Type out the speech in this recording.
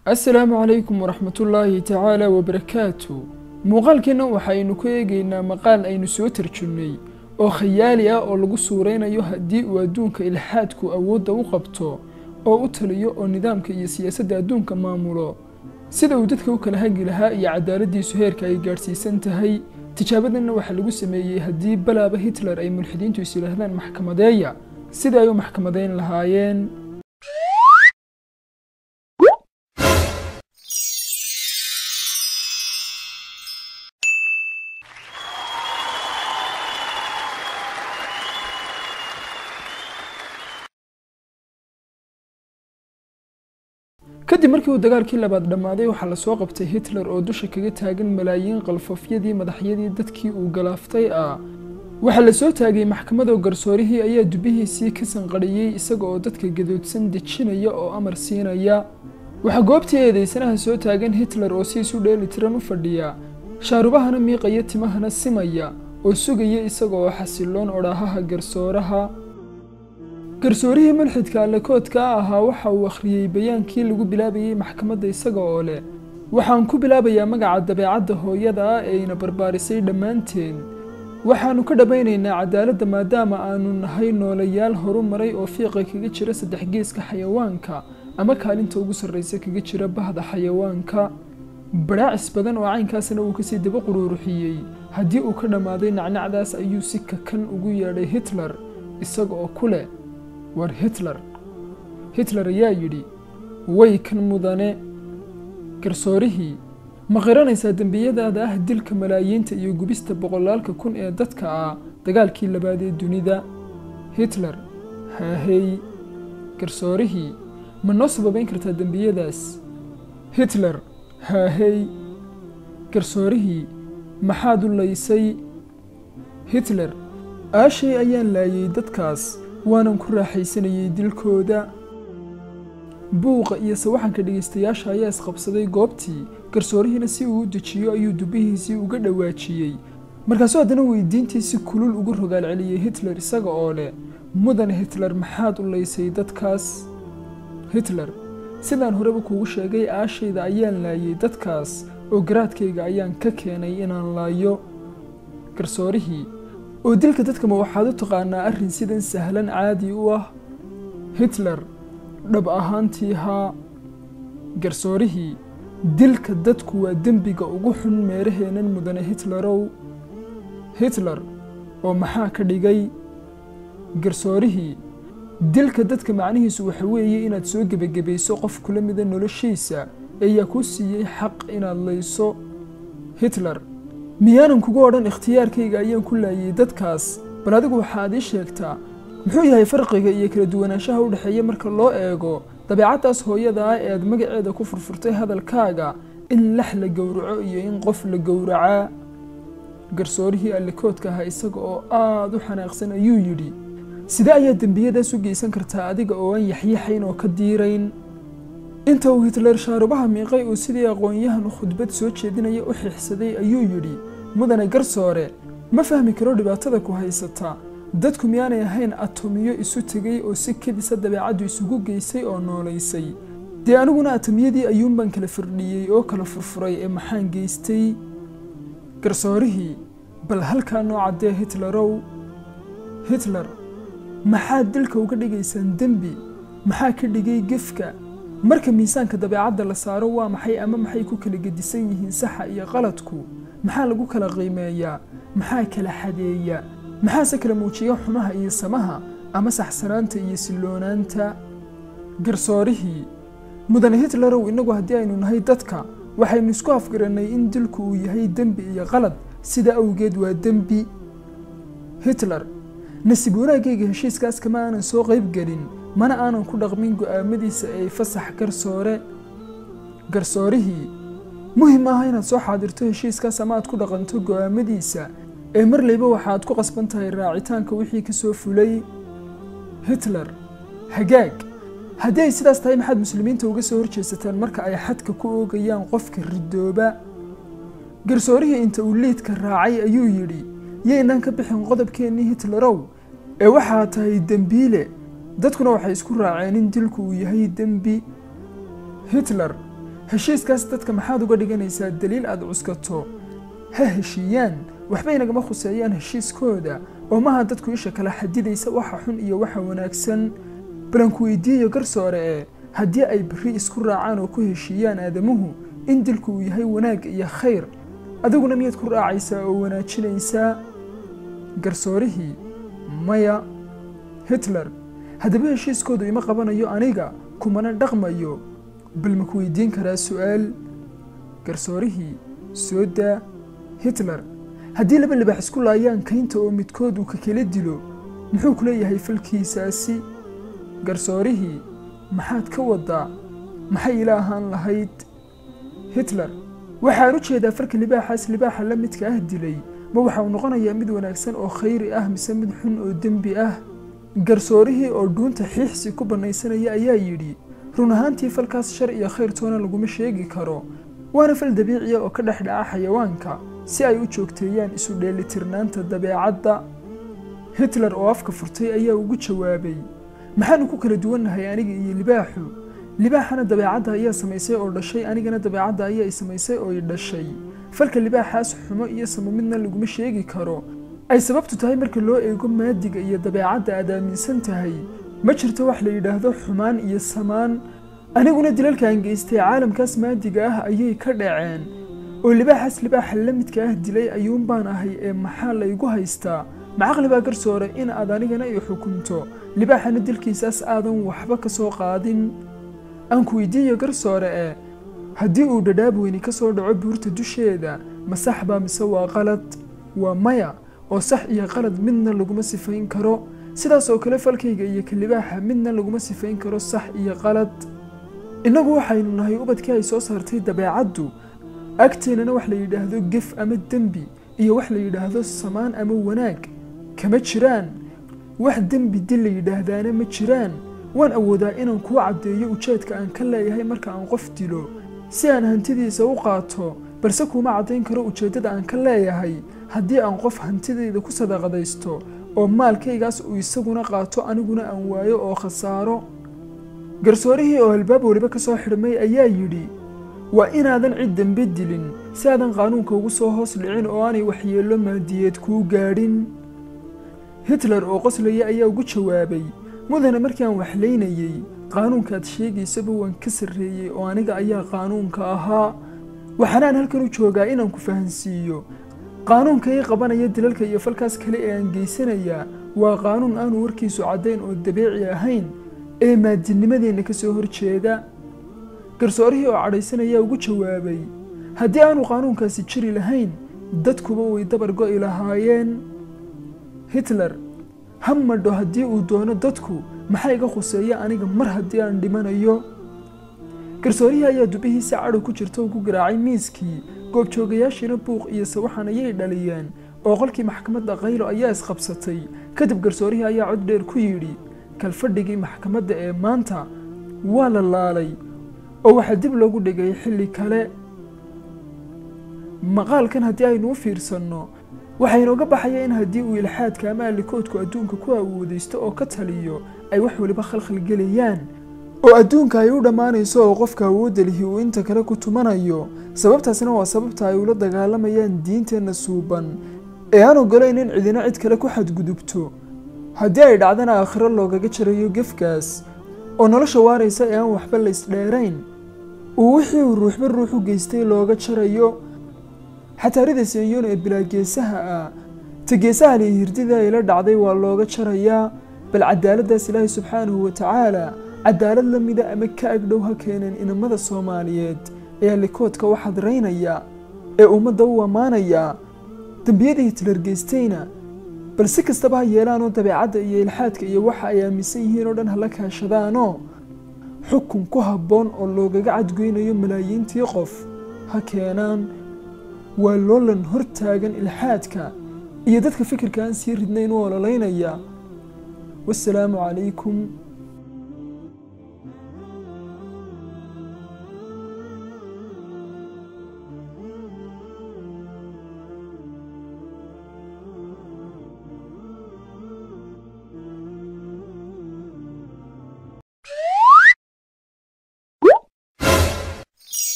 assalaamu calaykum waraxmatullaahi tacaala wabarakaatu muuqaalkeenna waxaynu ku eegaynaa maqaal aynu soo tarjunnay oo khayaali ah oo lagu suuraynayo haddii uu adduunka ilxaadku awoodda u qabto oo u taliyo oo nidaamka iyo siyaasadda adduunka maamulo sida uu dadka u kala hagi lahaa iyo cadaaladdiisu heerka ay gaadhsiisan tahay tijaabadanna waxaa lagu sameeyey haddii balaaba hitler ay mulxidiintu is yidhaahdaan maxkamadeeya sida ay u maxkamadayn lahaayeen kadib markii uu dagaalkii labaad dhammaaday waxaa lasoo qabtay hitler oo dusha kaga taagan malaayiin qalfafyadii madaxyadii dadkii uu galaaftay ah waxaa la soo taagay maxkamadoo garsoorihii ayaa dubihiisii ka sanqadhiyey isaga oo dadka gadoodsan dejinaya oo amar siinaya waxaa goobtii eedeysanaha soo taagan hitler oo si isu dheeli tiran u fadhiya shaarubahana miiqaya timahana simaya oo sugaya isaga oo xasiloon odhaahaha garsooraha garsoorihii mulxidka allakoodka ahaa waxa uu akhriyey bayaankii lagu bilaabayey maxkamadda isaga oo leh waxaan ku bilaabayaa magaca dabeecadda hooyada ah ee ina barbaarisay dhammaanteen waxaannu ka dhammaynaynaa cadaaladda maadaama aanu nahay noolayaal horu maray oo fiiqa kaga jira saddex geeska xayawaanka ama kaalinta ugu sarraysa kaga jira bahda xayawaanka badhaacis badan oo caynkaasna uu kasii daba quruuruxiyey haddii uu ka dhammaaday nacnacdaas ayuu si kakan ugu yeedhay hitler isaga oo ku leh war hitler hitler ayaa yidhi way kan mudane garsoorihii ma qiranaysaa dembiyadaada ah dilka malaayiinta iyo gubista boqolaalka kun ee dadka ah dagaalkii labaad ee dunida hitler haahey garsoorihii ma noo sababayn kartaa dembiyadaas hitler haahey garsoorihii maxaad u laysay hitler aashay ayaan laayay dadkaas waanan ku raaxaysanayay dilkooda buuqa iyo sawaxanka dhegaystayaasha ayaa isqabsaday goobtii garsoorihiina si uu u dejiyo ayuu dubihiisii uga dhawaajiyey markaasuu haddana weydiintii si kulul ugu rogaal celiyey hitler isaga oo leh mudane hitler maxaad u laysay dadkaas hitler sidaan horeba kuugu sheegay aashayda ayaan laayay dadkaas oo garaadkayga ayaan ka keenay inaan laayo garsoorihii oo dilka dadkama waxaad u taqaanaa arrin sidan sahlan caadi u ah hitler dhab ahaantii haa garsoorihii dilka dadku waa dembiga ugu xun meeraheennan mudane hitlerow hitler oo maxaa ka dhigay garsoorihii dilka dadka macnihiisu waxa weeye inaad soo gebagabayso qof kula mida noloshiisa ayaa kuu siiyey xaq inaad layso hitler miyaanan kugu odhan ikhtiyaarkayga ayaan ku laayay dadkaas bal adigu waxaad ii sheegtaa muxuu yahay farqiga iyo kala duwanaanshaha u dhexeeya marka loo eego dabeecaddaas hooyada ah ee aad magaceeda ku furfurtay hadalkaaga in lax la gowraco iyo in qof la gowracaa garsoorihii allikoodka ahaa isaga oo aad u xanaaqsan ayuu yidhi sidee ayaad dembiyadaas u geysan kartaa adiga oo aan yaxyaxayn oo ka diirayn inta uu hitler shaarubaha miiqay uu sidii aqoon-yahan khudbad soo jeedinaya u xiixsaday ayuu yidhi mudane garsoore ma fahmi karo dhibaatada ku haysata dadku miyaanay ahayn atomiyo isu tegay oo si kedisa dabeecaddu isugu geysay oo noolaysay dee aniguna atomiyadii ayuunbaan kala firdhiyey oo kala furfuray ee maxaan geystay garsoorihii bal halkaa noo caddee hitlerow hitler maxaad dilka uga dhigaysaan dembi maxaa ka dhigay gefka marka miisaanka dabeecadda la saaro waa maxay ama maxay ku kala gedisan yihiin saxa iyo qaladku maxaa lagu kala qiimeeyaa maxaa kala xadeeya maxaase kala muujiya xumaha iyo samaha ama saxsanaanta iyo silloonaanta garsoorihii mudane hitlerow innagu haddii aynu nahay dadka waxaynu isku afgarannay in dilku uu yahay dembi iyo qalad sida awgeed waa dembi hitler nasiib wanaagayga heshiiskaas kama aanan soo qayb gelin mana aanan ku dhaqmin go'aamadiisa ee fasax garsoore garsoorihii muhim maaha inaad soo xaadirto heshiiskaas ama aad ku dhaqanto go'aamadiisa ee marlayba waxaad ku qasban tahay raacitaanka wixii ka soo fulay hitler hagaag haddii ay sidaas tahay maxaad muslimiinta uga soo horjeesataan marka ay xadka ku oogayaan qofka ridooba garsoorihii inta uu liidka raacay ayuu yidhi yaynaan ka bixin qodobkeennii hitlerow ee waxaa tahay dembiile dadkuna waxay isku raaceen in dilku uu yahay dembi hitler heshiiskaas dadka maxaad uga dhiganaysaa daliil aad cuskato ha heshiiyaan waxbay nagama khuseeyaan heshiiskooda oo maha dadku isha kala xadidaysa waxa xun iyo waxa wanaagsan balanku weydiiyo garsoore ee haddii ay berri isku raacaan oo ku heshiiyaan aadamuhu in dilku uu yahay wanaag iyo khayr adiguna miyaad ku raacaysaa oo wanaajinaysaa garsoorihii maya hitler haddaba heshiiskoodu ima qabanayo aniga kumana dhaqmayo bal maku weydiin karaa su'aal garsoorihii soo daa hitler haddii laba libax isku laayaan kaynta oo midkood uu ka kala dilo muxuu ku leeyahay falkiisaasi garsoorihii maxaad ka wadaa maxay ila ahaan lahayd hitler waxaan u jeedaa farka libaaxaas libaaxa la midka ah dilay ma waxa uu noqonayaa mid wanaagsan oo khayri ah mise mid xun oo dembi ah garsoorihii oo dhuunta xiixsi ku bannaysanaya ayaa yidhi run ahaantii falkaas shar iyo khayr toona laguma sheegi karo waana fal dabiiciya oo ka dhex dhaca xayawaanka si ay u joogteeyaan isu dheelitirnaanta dabeecadda hitler oo afka furtay ayaa ugu jawaabay maxaanu ku kala duwannahay aniga iyo libaaxu libaaxana dabeecadda ayaa samaysay oo dhashay anigana dabeecadda ayaa i samaysay oo i dhashay falka libaaxaas xumo iyo samo midna laguma sheegi karo ay sababtu tahay marka loo eego maadiga iyo dabeecadda aad aaminsan tahay ma jirto wax la yidhaahdo xumaan iyo samaan aniguna dilalkaan geystay caalamkaas maadiga ah ayay ka dhaceen oo libaaxaas libaaxa la midka ah dilay ayuun baan ahay ee maxaa laygu haystaa macaqli baa garsoore in aad anigana i xukunto libaaxana dilkiisaas aadan waxba ka soo qaadin aan ku weydiiyo garsoore ee haddii uu dhadhaab weyni ka soo dhaco buurta dusheeda ma sax baa mise waa qalad waa maya oo sax iyo qalad midna laguma sifayn karo sidaas oo kale falkayga iyo ka libaaxa midna laguma sifayn karo sax iyo qalad innagu waxaynu nahay ubadkii ay soo saartay dabeecaddu agteennana wax la yidhaahdo gef ama dembi iyo wax la yidhaahdo samaan ama wanaag kama jiraan wax dembi dil la yidhaahdaana ma jiraan waan awoodaa inaan kuu caddeeyo ujeedka aan ka leeyahay marka aan qof dilo si aan hantidiisa u qaato balse kuma caddayn karo ujeeddada aan ka leeyahay haddii aan qof hantidayda ku sadaqadaysto oo maalkaygaas uu isaguna qaato aniguna aan waayo oo khasaaro garsoorihii oo albaab weliba ka soo xidhmay ayaa yidhi waa inaadan cid dembe dilin si aadan qaanuunka ugu soo hoos dhicin oo aanay waxyeello maadiyeed kuu gaadhin hitler oo qoslaya ayaa ugu jawaabay mudane markii aan waxlaynayey qaanuunkaad sheegaysaba waan ka sarreeyey oo aniga ayaa qaanuunka ahaa waxaanaan halkan u joogaa inaan ku fahansiiyo qaanuunka ii qabanaya dilalka iyo falkaas kale ee aan geysanayaa waa qaanuun aanu warkiisu caddayn oo dabiici ahayn ee maadinimadeenna ka soo horjeeda garsoorihii oo cadhaysanaya ugu jawaabay haddii aanu qaanuunkaasi jiri lahayn dadkuba way dabar go'i lahaayeen hitler ha madho haddii uu doono dadku maxaa iga khuseeya aniga mar haddii aan dhimanayo garsoorihii ayaa dubihiisa cadhow ku jirta ugu garaacay miiskii goobjoogayaashiina buuq iyo sawaxan ayay dhaliyeen oo qolkii maxkamadda qaylo ayaa isqabsatay kadib garsoorihii ayaa cod dheer ku yidhi kalfadhigii maxkamadda ee maanta waa la laalay oo waxaa dib loogu dhigay xilli kale maqaalkan haddii aynu u fiirsanno waxaa inooga baxaya in haddii uu ilxaadka ama allikoodku adduunka ku awoodaysto oo ka taliyo ay wax weliba khalkhal gelayaan oo adduunka ay u dhammaanayso oo qofka awoodda lihi uu inta kale ku tumanayo sababtaasna waa sababta ay ula dagaalamayaan diinteenna suuban ee aan ogolayn in cidina cid kale ku xadgudubto haddii ay dhacdana aakhiro loogaga jarayo gefkaas oo nolosha waaraysa ee aan waxba la isdheerayn uu wixii uu ruuxba ruux u geystay looga jarayo xataarida seeyoon ee bilaageesaha ah ta geesaha lihi hirdida ay la dhacday waa looga jarayaa bal cadaaladdaas ilaahay subxaanahu wa tacaala cadaalad la mida ama ka agdhow ha keeneen inamada soomaaliyeed ee allikoodka u xadraynaya ee ummadda u ammaanaya dembiyadii hitler geystayna bal si kastaba ha yeelaanoo dabeecadda iyo ilxaadka iyo waxa ay aaminsan yihiin oo dhan hala kaashadaanoo xukun ku habboon oo loogaga cadgoynayo malaayiintii qof ha keenaan waa loolan hor taagan ilxaadka iyo dadka fikirka aan sii ridnayn u ololaynaya wasalaamu calaykum